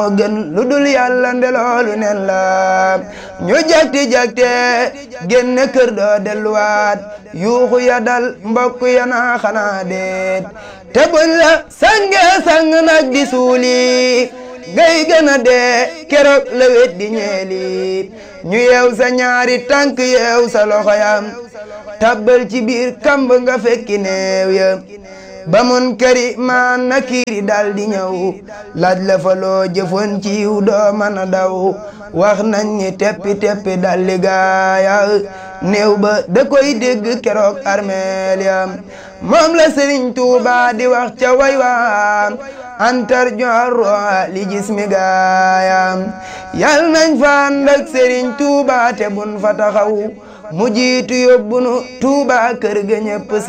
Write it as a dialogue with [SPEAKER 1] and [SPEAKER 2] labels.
[SPEAKER 1] gën lu dul yàlla ndeloolu nen la ñu jakti jakte génne kër doo delluwaat yuuxu ya dal mbokk ya naa xanaa deet te buñ la sange sang nag di suuli ngay gën a dee keroog la wet di ñeeli ñu yeew sa ñaari tànk yeew sa loxo yam tabbal ci biir kamb nga fekki neew ya ba mun këri maan na kiiri dal di ñëw laaj la fa loo jëfoon ci yiw doo mën a daw wax nañ ni teppi teppi dal di gaaya néew ba da koy dégg keroog armeel ya moom la Sëriñ Tuuba di wax ca way waan antar joorro li gis mi gaaya yal nañ fa ànd ak Sëriñ Tuuba te bun fa taxaw mu jiitu yóbbunu Tuuba kër ga ñëpp